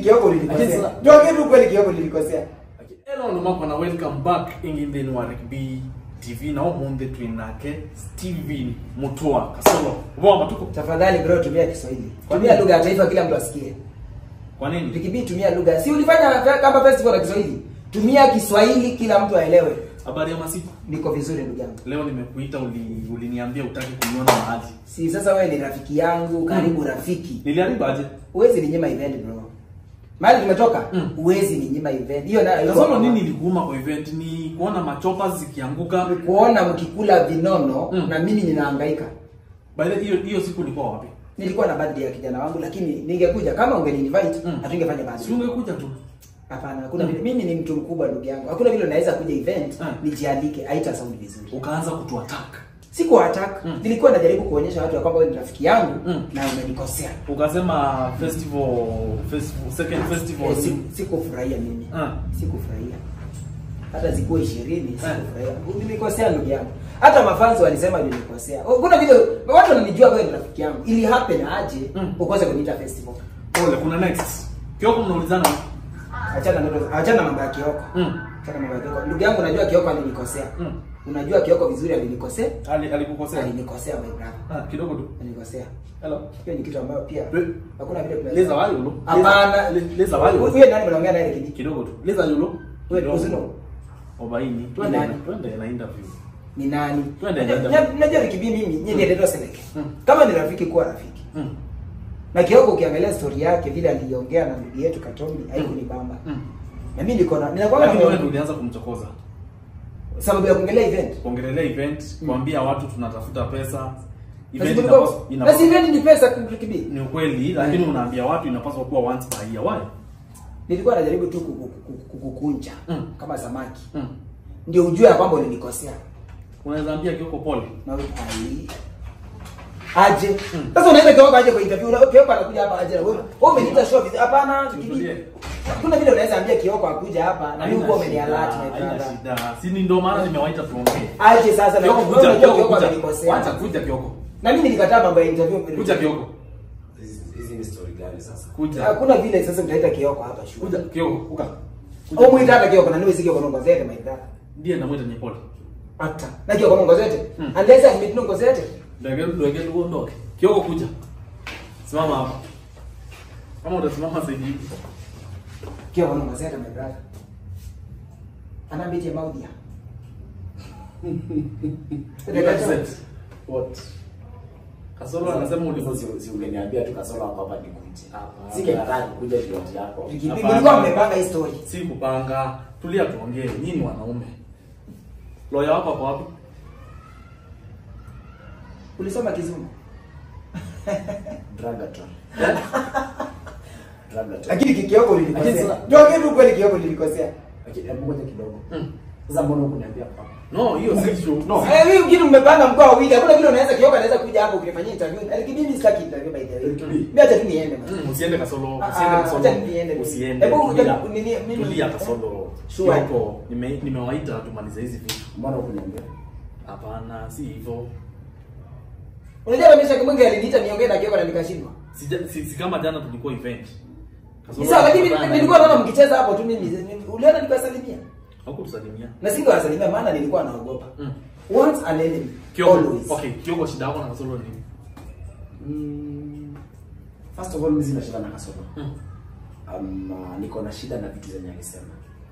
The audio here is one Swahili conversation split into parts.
Kioko Lakini ulinikosea. sasa- Tuongee tu kweli Kioko ulinikosea. Hello numako na welcome back inginde ni Warikbi TV na omunde twinake Steven Mutua Kasolo. Voma tuko. Tafadhali bro tumia Kiswahili. Tumia lugha ya taifa kila mtu asikie. Kwa nini? Rikibi tumia lugha. Si ulifanya fe- kama festival ya Kiswahili? Tumia Kiswahili kila mtu aelewe. Habari ya masiku. Niko vizuri ndugu yangu. Leo nimekuita uli uliniambia utaki kuniona mahali. Si sasa wewe ni rafiki yangu, karibu rafiki. Niliharibu aje? Huwezi ninyima event bro. Mahali tumetoka, Mm. huwezi ninyima event. Hiyo na Kasolo nini ilikuuma kwa event ni kuona machopa zikianguka. kuona mkikula vinono Mm. na mimi ninahangaika. By the way, hiyo hiyo siku ulikuwa wapi? Nilikuwa na birthday ya kijana wangu lakini ningekuja kama ungeni-invite Mm. hatungefanya Si birthday. ungekuja tu. Hapana, hakuna Mm. vile. Mimi ni mtu mkubwa ndugu yangu. Hakuna vile unaweza kuja event Mm. nijialike, haita sound vizuri. Ukaanza kutuattack. Siku attack, Mm. nilikuwa najaribu kuonyesha watu ya kwamba wewe ni rafiki yangu Mm. na umenikosea. Ukasema festival festival second festival Eh, si- Sikufurahia mimi. Ah. Sikufurahia. Hata zikuwa 20 Ah. sikufurahia. Nilikosea ndugu yangu. Hata mafanzi walisema nilikosea. Kuna vile watu wananijua wewe ni rafiki yangu. Ili happen aje Mm. ukose kuniita festival. Pole, kuna next. Kioko mnaulizana. Achana ndoto, achana mambo ya Kioko. Mm. Achana mambo ya Kioko. Ndugu yangu unajua Kioko alinikosea. Mm. Unajua Kioko vizuri alinikosea. Ali alikukosea. Alinikosea my brother. Ah, kidogo tu. Alinikosea. Hello. Hiyo ni kitu ambayo pia Le- hakuna vile tunaweza- Leza wayo lo. Hapana. Le- Leza wayo. Huyo nani mnaongea naye kidiki? Kidogo tu. Leza yulo. Wewe Kuzino. Obaini. Twende nani? twende na interview. Ni nani? Twende, Unajua- twende. unajua- Unajua Rikibi mimi nyinyi ndio ndio seleke. Mm. Kama ni rafiki kuwa rafiki. Mm. Na Kioko ukiangalia story yake vile aliongea na ndugu yetu Katombi haikunibamba. Mm. Na mimi niko na ninakuwa Lakini wewe na ndio ulianza kumchokoza. sababu ya kuongelea event. Kuongelea event, kuambia watu tunatafuta pesa. Event Basi inapaswa basi inapaswa event ni pesa Rikibi. ni ukweli lakini unaambia watu inapaswa kuwa once per year. Why? Nilikuwa najaribu tu kuku- kuku- kukukunja Mm. kama samaki. Mm. Ndio ujue ya kwamba ulinikosea. Unaweza ambia Kioko pole. Na wewe ai aje. Mm. Sasa unaenda Kioko aje kwa interview. Na Kioko anakuja hapa aje na wewe. Wewe umeniita show vipi? Hapana, Tutulie. Rikibi. Kuna vile unaweza ambia Kioko akuja hapa na mimi Haina uko shida, umenialert my haina brother. shida. Si ni ndio maana nimewaita tuongee. Aje sasa na Kioko wewe kuja, unajua Kioko Kioko kuja. amenikosea. Wacha kuja Kioko. Na mimi nilikataa mambo ya interview. Kuja Kioko. Hizi hizi ni story gani sasa? Kuja. Hakuna vile sasa mtaita Kioko hapa shule. Kuja Kioko, kuka. Au muita hata Kioko na niwe si Kioko ngozete my brother. Ndiye namwita ni pole. Hata. Na Kioko ngozete. Mm. Unless I meet ngozete. Ndege ndege uondoke. Kioko kuja. Simama hapa. Kama utasimama zaidi hivi. Kioko ngozete my brother. Anambije maudia. You upset. What? Kasoro anasema Hivyo ulivyo. si si ungeniambia tu kasoro hapa hapa nikuje. Hapana. Singetaka kukuja kiwanja yako. Rikibi Hapana. mlikuwa mmepanga hii story. Si kupanga. Tulia tuongee. Nyinyi ni wanaume. Lawyer wako hapo wapi? Ulisoma kizungu. Dragaton. Dragaton. Lakini Kioko ulinikosea. Lakini sasa- Tuongee tu kweli Kioko ulinikosea. Lakini hebu ngoja kidogo. Mm. Sasa mbona hukuniambia hapa? No, hiyo si issue. No. Eh, wewe kitu mmepanga mkoa wawili. Hakuna vile unaweza Kioko anaweza kuja hapo kunifanyia interview. Lakini mimi sitaki interview by the way. Rikibi. Mimi acha tu niende. man. Mm, Usiende Kasolo, Ah, usiende ah, Kasolo. acha niende. Usiende. Hebu Tulia. nini- mimi- Tulia Kasolo. Sure. Kioko, nime nimewaita tumalize hizi vitu. Mbona hukuniambia? Hapana, si hivyo. Unajua Ramisha Kimungi aliniita niongee na Kioko na nikashindwa. Sija- Si, si kama jana tulikuwa event. Kasolo Sasa lakini tukakutana nilikuwa na- naona mkicheza hapo tu mimi uliona nikasalimia. Hakutusalimia. Na singewasalimia maana nilikuwa naogopa. Mm. Once an enemy, Kioko, always. okay, Kioko shida yako na Kasolo ni nini? Mm, First of all, mimi sina shida na kasoro. Mm. Um, uh, niko na shida na vitu zenye alisema.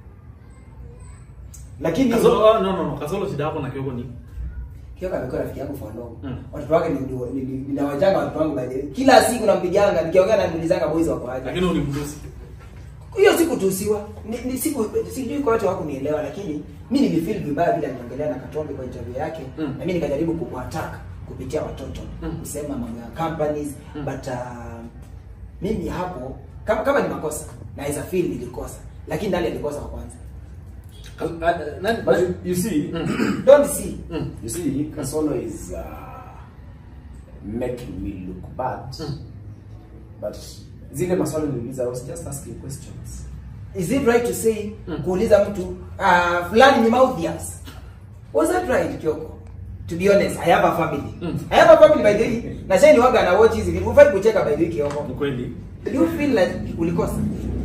Lakini Kasolo, ah, no, no, no. Kasolo shida yako na Kioko ni Kioko amekuwa rafiki yangu for long. Mm. Watoto wake ni ni- ni- ni- ninawajanga watoto wangu by the way. Kila siku nampiganga nikiongea na nilizanga boys wako aje. lakini ulimtusi. Hiyo siku tusiwa. Ni, ni siku sijui kwa watu wako nielewa lakini mimi nilifeel vibaya vile aliongelea na Katombe kwa interview yake Mm. na mimi nikajaribu kuattack kupitia watoto Mm. kusema mambo ya companies Mm. but uh, mimi hapo kama, kama ni makosa naweza feel nilikosa lakini ndani alikosa wa kwanza. Ka- ah, nani- But you, you see, Mm. Don't see. Mm. you see, Kasolo is uh, making me look bad. Mm. But zile maswali niliuliza, I was just asking questions. Is it right to say Mm. kuuliza mtu uh, fulani ni Mauthias? Was that right Kioko? To be honest, I have a family. Mm. I have a family by the way. Na shani waga na watch hizi vitu. Ufai kucheka by the way Kioko. Ni kweli. Do you feel like ulikosa?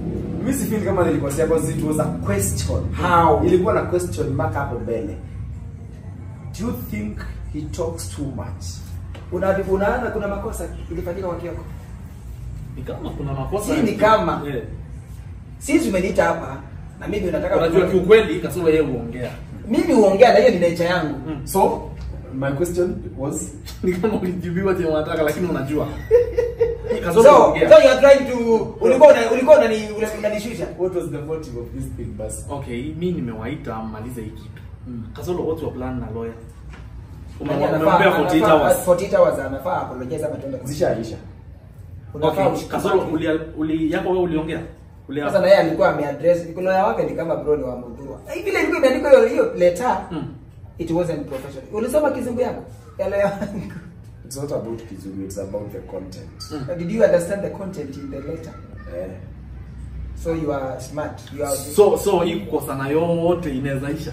Mimi si feel kama nilikosea because it was a question. How? Ilikuwa na question mark hapo mbele. Do you think he talks too much? Una unaona kuna makosa ilifanyika kwa Kioko. Ni kama kuna makosa. Si ni kama. Eh. Sisi umeniita hapa na mimi unataka Unajua kiukweli kasoro yeye huongea. mimi huongea na hiyo ni nature yangu. Mm. So, my question was Ni kama ulijibiwa chenye unataka lakini unajua. Kasoro So, huongea. so you are trying to ulikuwa una- ulikuwa unani unanishusha. what was the motive of this thing bas? Okay, mi nimewaita mmalize hii kitu. Mm. Kasoro what's your plan na lawyer? Nani Ume- anafaa- Umempea 48 anafaa- hours. 48 hours anafaa apologize ama tuende. Zishaisha. Unafaa Okay, Kasoro uli, uli yako wewe uliongea? Uli Sasa na yeye alikuwa ameaddress lawyer wake ni kama bro ni wa Mudhurwa. Eh, Vile ilikuwa imeandikwa hiyo hiyo letter Mm. it wasn't professional. Ulisoma kizungu yako? Ya lawyer wangu. It's not about Kizungu, it's about the content. Mm. Did you understand the content in the letter? Eh. So you are smart. You are So so hii kukosana yote inaweza isha.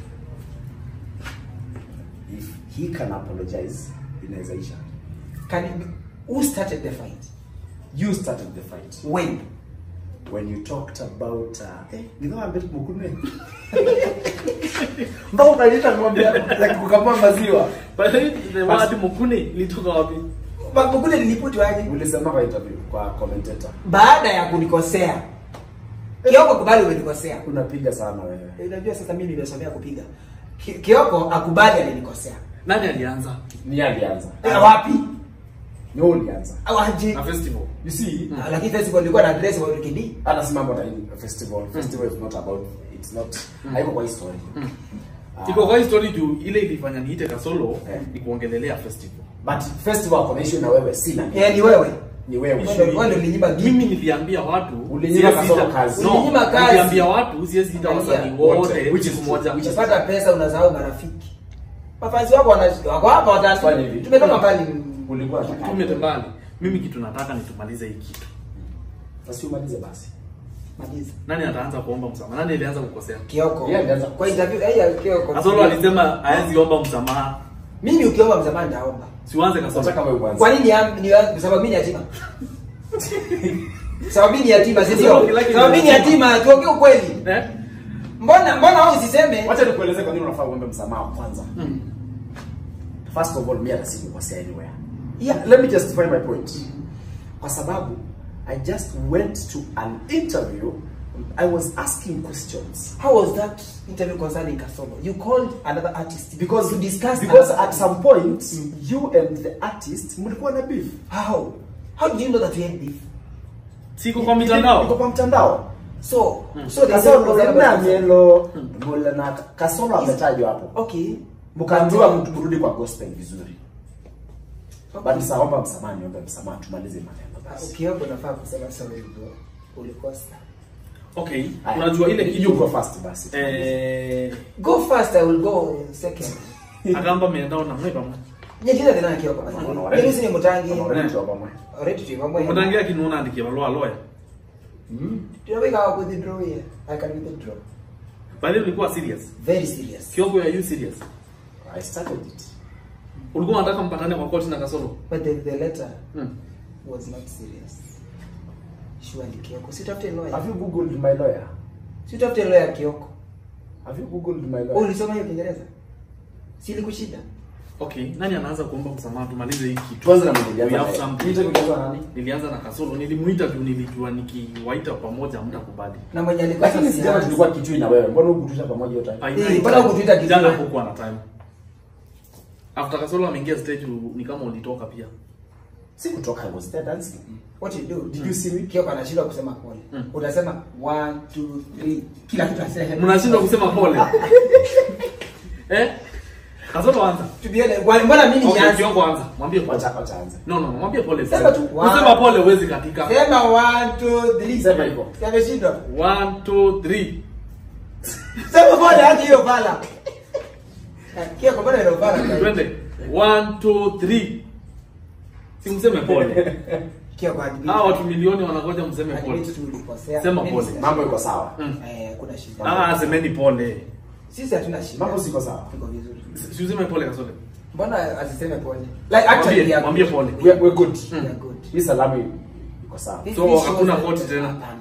If he can apologize, inaweza isha. can it be, who started the fight? You started the fight. When? when you talked about uh, eh, ni kama mbele mkune mpaka unaleta ng'ombe like kukamua maziwa But the word mukune ilitoka wapi? Bakukule niliputwaje? ulisema kwa interview kwa commentator Baada ya kunikosea. Kioko kubali umenikosea. unapiga sana wewe Eh, Unajua sasa mimi nimesomea kupiga. Ki- Kioko akubali alinikosea. Nani alianza? ni alianza Eh, wapi? ni wewe ulianza Au aje? Na festival. you see Ah, Lakini festival ilikuwa na address wa Wikidi. hata si mambo na hii festival festival is not about it's not haiko kwa history Ah, Iko kwa hii story juu ile ilifanya niite Kasolo Eh. ni kuongelelea festival. but festival connection na wewe sina Eh, ni wewe. ni wewe Wewe ndio- wewe ndio ulinyima Mimi niliambia watu Ulinyima siwezi Kasolo ita- kazi. No, Ulinyima kazi. niliambia watu siwezi ita wasanii Wote. wote Which is siku moja. which is- Ukipata pesa unasahau marafiki. Mafanzi wako wana wako hapa Fanya watatu. hivi. Tumetoka mbali. ulikuwa unataka Tumete mbali. Mimi kitu nataka ni tumalize hii kitu. basi umalize basi Maliza. Nani ataanza kuomba msamaha? Nani alianza kukosea? Kioko. Yeye alianza Kwa interview eh ya Kioko. Kasolo alisema haezi omba msamaha. Mimi ukiomba msamaha ndaomba. Siuanze Kasolo. nataka wewe uanze Kwa nini am- ni kwa sababu mimi ni yatima? Sababu mimi ni yatima, si ndio? Sababu mimi ni yatima, tuongee ukweli. Eh? Mbona mbona wewe usiseme? Wacha nikueleze kwa nini unafaa uombe msamaha kwanza. Mm. First of all, mimi hata sikukosea anywhere. Yeah. Let me justify my point. Kwa sababu I just went to an interview. I was asking questions. How was that interview concerning Kasolo? You called another artist Because to discuss because another at some point you and the artist mlikuwa na beef. how how do you know that we had beef? Siko kwa Iko mitandao. kwa mtandao. So Mm. so the Kasolo was na about- mielo mbola na kasolo ametajwa hapo. Okay. Mkaambiwa mtu mrudi kwa gospel vizuri. Okay. But saomba msamaha, niombe msamaha tumalize maneno basi. Ukiomba unafaa kusema sorry bro. Ulikosa. Okay. Aya. Unajua ile You kitu go first basi. eh Go first, I will go second. agamba miendao na mwe pamwe. Nyekira tena Kioko basi. Mimi si mutangi. Unaona tu hapa mwe. Already tu mambo. Umutangia kinuona andikia balua lawyer. Mm. Tunaweka hapo withdraw here. I can withdraw. Bali ulikuwa serious. Very serious. Kioko are you serious? I started it. Ulikuwa unataka mpatane kwa koti na Kasolo? But the, the letter Mm. was not serious. Surely Kioko. Si tafute lawyer. Have you googled my lawyer? Si tafute lawyer Kioko. Have you googled my Wewe lawyer? ulisoma hiyo Kiingereza? Si ilikushida? Okay, nani anaanza kuomba msamaha tumalize hii kitu? Tuanze na We mmoja have something. Nita kujaza nani? Nilianza na Kasolo, nilimuita tu nilijua nikiwaita pamoja hamtakubali. Na mwenye alikuwa Lakini sijama tulikuwa kitui na wewe. Mbona hukutusha pamoja yote? By Eh, night mbona time, hukutuita kitu? Jana hakukuwa na time. After Kasolo ameingia stage ni kama ulitoka pia. Si kutoka I was there dancing. What you do? Did you see me? Kioko anashindwa kusema pole. Mm. Utasema 1 2 3 kila kitu aseme. Mnashindwa kusema pole. eh? Kasolo anza. Tubiele, kwa- mbona mimi Okay, nianze? Kioko anza. Mwambie pole. Wacha wacha anze. No, no, no, mwambie pole. Sema tu. Kusema pole huwezi katika. Sema 1 2 3. Sema hivyo. Yameshindwa. 1 2 3. Sema pole hadi hiyo pala. Eh, Kioko mbona ile pala? Twende. 1 2 3. Simseme pole. Kioko hadi. Hawa watu milioni wanangoja mseme pole. Admit tu ulikosea. Sema Mimi pole. sina- Mambo iko sawa. Mm. Eh, kuna shida. Ah, semeni pole. Sisi hatuna shida. Mambo siko sawa. Tuko vizuri. Si useme pole Kasolo. Mbona asiseme pole? Like actually we Mwambie, are mwambie good. pole. We are, we're good. We are good. Hii salamu iko sawa. This- So, this hakuna shows koti that- tena? Hapana, hakuna.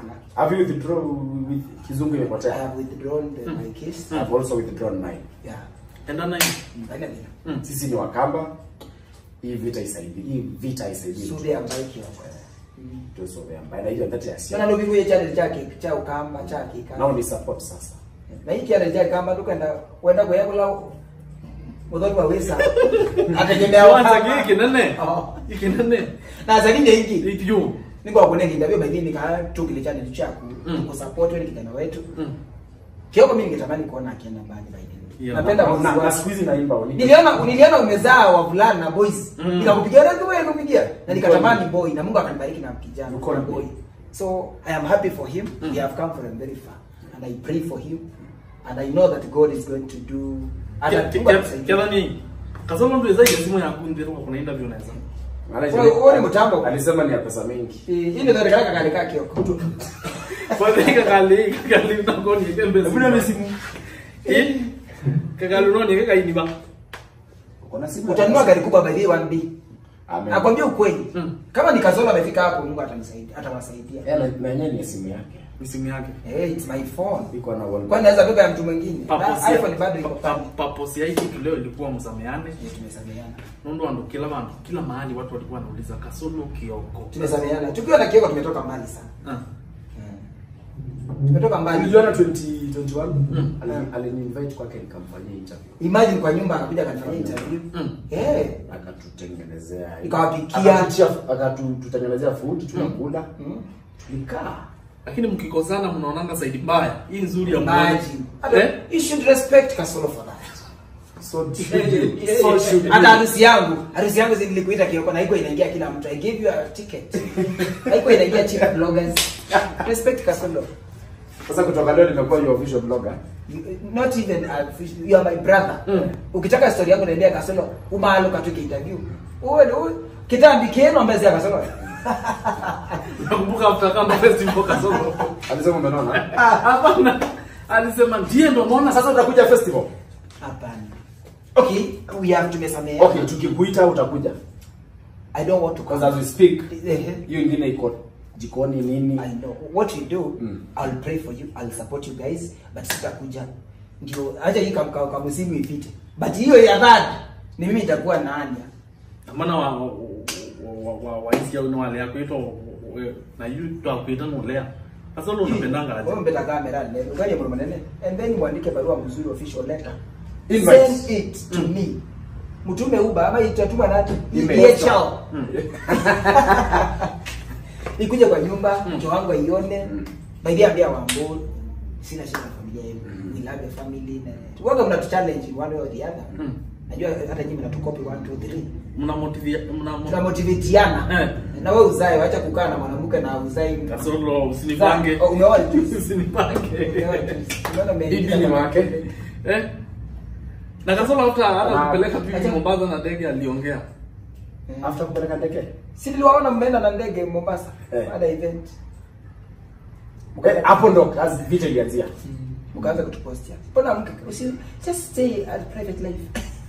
sinanga. Have you withdrawn with kizungu I imepotea? have withdrawn the, my case. I've also withdrawn mine. Yeah. endana hii Haina neno. Mm. Sisi ni Wakamba. Hii vita isaidii. Hii vita isaidii. Sude ambaye kioko. Tusome ambaye na hiyo ndati ya Sana sia. ndo biguye channel chake cha ukamba chake kama. Nao ni support sasa. na hii channel chake kama tukenda kwenda kwa yakula muthoni wa wisa ategemea kwanza wakamba. giki nene Oh. iki nene na zaidi hiki ikiyo ningo kunenge ndabyo by nini ka tukile channel chako Mm. kusupport wewe kijana wetu Mm. kioko mimi ningetamani kuona akienda mbali by nini Yeah. napenda Na muziki na wako. siku hizi naimba uni. niliona niliona umezaa wavulana na boys Mm. nikakupigia na wewe kupigia na nikatamani boy na Mungu akanibariki na kijana You call boy me. so i am happy for him Mm. we have come from very far and i pray for him and i know that god is going to do hata Mungu atatusaidia. kethani kasolo ndo ezaija simu yaku nthirwa kuna interview neza Maana Wewe- wewe ni mtambo. Alisema ni ya pesa mingi. hii ndio ndio kaka kale kioko kwanza kakali kakali ndakoni kembezi Hebu nione simu. eh kakali unoni kakaini ba Kuna simu. utanunua gari kubwa by the way 1B Amen. nakwambia ukweli Mm. kama ni kazola amefika hapo Mungu atanisaidia atawasaidia Eh, na- na yenyewe ni simu yake. ni simu yake hey it's my phone Iko na one. kwani naweza beba ya mtu mwingine Purpose Na ya- iPhone bado iko pa- pale purpose ya hii kitu leo ilikuwa msameane Eh, tumesameheana nondo ando kila vandu kila mahali watu walikuwa wanauliza kasolo kioko tumesameheana tukiwa na kioko tumetoka mbali sana Ah. tumetoka mbali Niliona 2021 Mm. ali- aliniinvite kwake nikamfanyia interview. imagine kwa nyumba akakuja akanifanyia interview Mm. eh Akatutengenezea. Nikawapikia. Akatutia- Akatutengenezea food tunakula. mm. Tulikaa. lakini mkikosana mnaonanga saidi mbaya hii nzuri ya imagine mmoja. eh you should respect Kasolo for that So Eh, so eh, should hata we. harusi yangu harusi yangu zilikuita kioko na haikuwa inaingia kila mtu i gave you a ticket haikuwa inaingia cheap bloggers respect Kasolo Sasa kutoka leo nimekuwa your official blogger. You- not even a, you are my brother Mm. ukitaka story yako naendea Kasolo umalo katuke interview uwe uwe kitambi kenu ambeze Kasolo nakumbuka after kama festival kasolo Alisema umeona? hapana alisema ndiye ndo unaona Sasa utakuja festival. hapana okay we have tumesamea Okay, tukikuita utakuja. i don't want to Because come as we speak, Ehe. hiyo ingine iko jikoni nini? I know what we do Mm. I'll pray for you I'll support you guys but sitakuja ndio acha hii kam kam kamusimu ipite but hiyo ya third ni mimi itakuwa nani maana wa wa wa wa waisia una wale yako ito na yu to akuita no lea kasolo unapendanga aje wewe mbeta kamera leo ngani ya manene and then muandike barua mzuri official letter Invite. send it to me mtume uba ama itatuma nani Email. DHL Mm. ikuje kwa nyumba Mm. mke wangu aione Mm. by the way ambia wambo sina shida na familia yenu Mm. we love your family na waga mnatu challenge in one way or the other Mm. najua hata nyinyi mnatukopi 1 2 3 mna motivate mna tuna motivatiana Eh. na wewe uzae wacha kukaa na mwanamke na uzae kasolo usinipange Oh, umeoa juzi. usinipange Umeoa juzi. Umeona umeingiza Bibi ni kwa- wake. eh na kasolo hata hata Ah, kupeleka bibi acha- Mombasa na ndege aliongea Eh. After kupeleka ndege. si niliwaona mmeenda na ndege Mombasa Eh. baada ya event Eh, Hapo ndo kazi vita ilianzia. mkaanza kutupostia mbona mke usi just stay at private life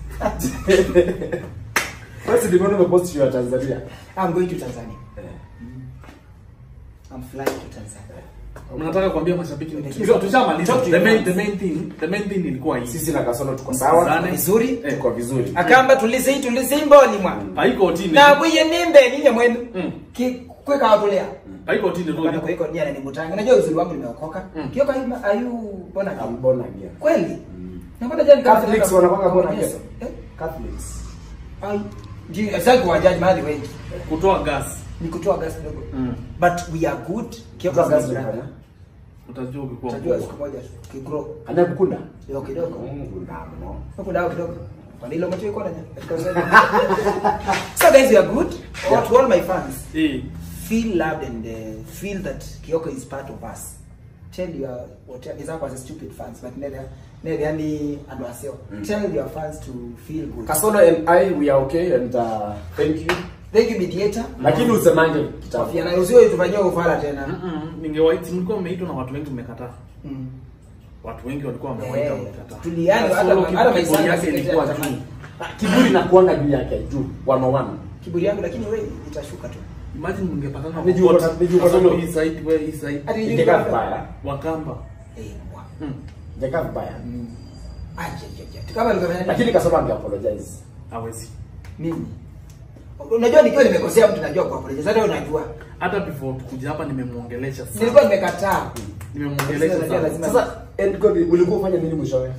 Basi nimeona umepost ya Tanzania. I'm going to Tanzania Eh. I'm flying to Tanzania mnataka kuambia mashabiki ni Talk kitu to tushamaliza your the main fans. the main thing the main thing ilikuwa hii Sisi na Kasolo tuko sawa. Zane. vizuri Eh. Tuko vizuri. akamba tulise tulise mboni mwa paiko tini na bwiye nimbe ninye mwenu Mm. ki kweka watulea paiko tini Bana ndio kwa iko nia ni mutanga unajua uzuri wangu nimeokoka Mm. kioka ayu ayu bona I'm born again. kweli Mm. napata jani kama Catholics wanakuanga born again. Yesu. Eh? Catholics. ai ji asante kwa jaji mahali wengi kutoa gas ni kutoa gas kidogo Mm. but we are good kioka Kwa kazi brother unafanya. utajua ukikuwa utajua mkubwa. siku moja kigrow Anakukunda? kidogo kidogo Mungu ndamo. huko dawa kidogo kwa nilo macho iko nanya katika uzani so guys we are good Yeah. to all my fans eh feel loved and uh, feel that Kyoko is part of us. Tell your whatever is as stupid fans, but never never yani and wasio. Mm. Tell your fans to feel good. Kasolo and I we are okay and uh, thank you. Thank you mediator. Lakini usemange kitabu. Kofia na usio tufanyie ufala tena. Mm-mm. ningewaiti mlikuwa mmeitwa na watu wengi mmekataa Mm. watu wengi walikuwa wamewaita Eh, wamekataa tuliani hata Kasolo hata kiburi maisha yake ilikuwa juu Kiburi na kuanga juu yake juu one on one. Kiburi yangu lakini wewe itashuka tu. imagine mngepatana Ni juu Pokot, kwa- ni juu kwa Kasolo sababu- hii side wewe hii side Ati- Ingekaa vibaya. wakamba Eh, mwa. mm. Ingekaa vibaya. Aje, aje, aje. Kama ningefanya nini? Lakini Kasolo ange apologize. hawezi mimi. Unajua nikiwa nimekosea mtu najua kwa apologize. Hata wewe unajua. hata before tukuja hapa nimemuongelesha Nilikuwa sana nimekataa. nimemuongelesha Lazima- sana lazima- Sasa Edgar ulikuwa ufanya nini mwishowe?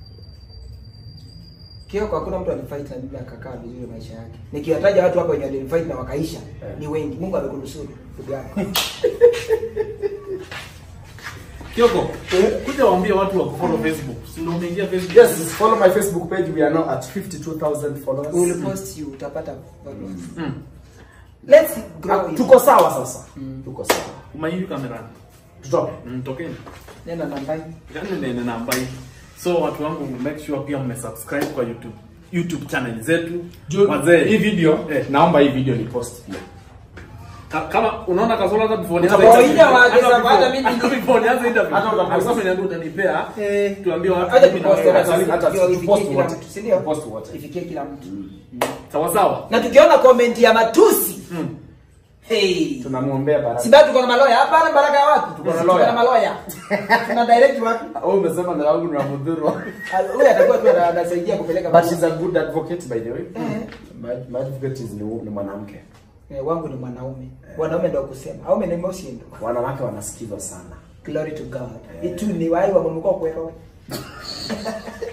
Kioko hakuna mtu alifight na mimi akakaa vizuri maisha yake. Nikiwataja watu hapa wenye walifight na wakaisha Eh. ni wengi. Mungu amekunusuru ndugu yangu. Kioko kuja waambie watu wa follow Facebook si ndio umeingia Facebook Yes, follow my Facebook page. We are now at 52,000 followers. We will post you utapata followers. mm. Let's grow. Ah, it. Tuko sawa sasa. Tuko sawa. umaiyu kamera Tutoke. mm, tokeni Nenda nambani. yani nene namba hii so watu wangu make sure pia mmesubscribe kwa youtube youtube channel zetu hii wazee video Eh. naomba hii video ni post pia. Ka- kama unaona kasoro hata before Utapoa nianze ija interview- waagiza hata baada before- mimi hata ni- before nianze interview Hata utapost. hata kwenye ndio utanipea Eh. tuambie watu Acha mimi na tupost wewe. hata hata- hata ifikie tupost kila wote. mtu, si ndio? Tupost wote. Ifikie kila mtu. sawa sawa Na tukiona comment ya matusi. Mm. Hey. Tunamuombea baraka. Si bado tuko na maloya hapa na baraka ya wapi? Tuko na Tuko lawyer. na maloya. Tuna direct wapi? Wewe umesema na wangu na mudhuru. Ah, Huyu atakuwa tu ana- anasaidia kupeleka But she's a good advocate by the way. Eh. My, my advocate is ni, ni mwanamke. Eh, wangu ni mwanaume. Wanaume ndio kusema. Aume ni moshindo. Wanawake wanasikizwa sana. Glory to God. Itu ni wai wa Mungu kwa kwero.